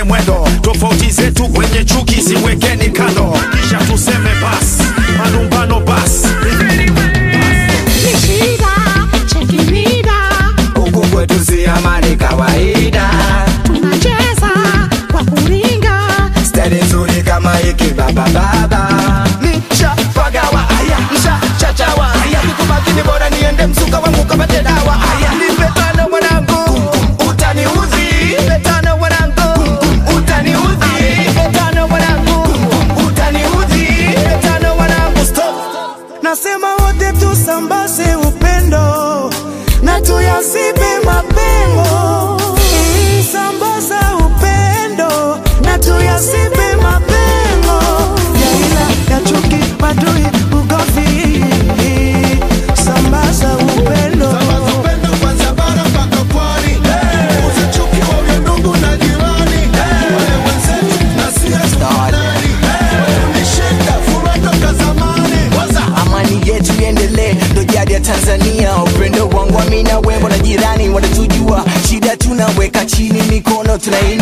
mwendo tofauti zetu kwenye chuki ziwekeni kando kisha tuseme bas malumbano bas Shida, cheki mida, huku kwetu si amani kawaida tunacheza kwa kuringa. stari nzuri kama hiki baba baba nisha pagawa aya nisha chachawa aya kikumakini bora niende msuka wangu kapate dawa aya nipe tano mwanangu utaniudhi nipe tano mwanangu utaniudhi nipe tano mwanangu utaniudhi nipe tano mwanangu stop nasema wote tusambaze upendo na tuyasibe mapengo Mm, sambaza upendo na tuyasibe mapengo ya ila ya chuki madui ugovi sambaza upendo amani yetu iendelee ndo jadi ya tanzania upendo wangu amina wembo na jirani wanatujua shida tunaweka chini mikono tunainua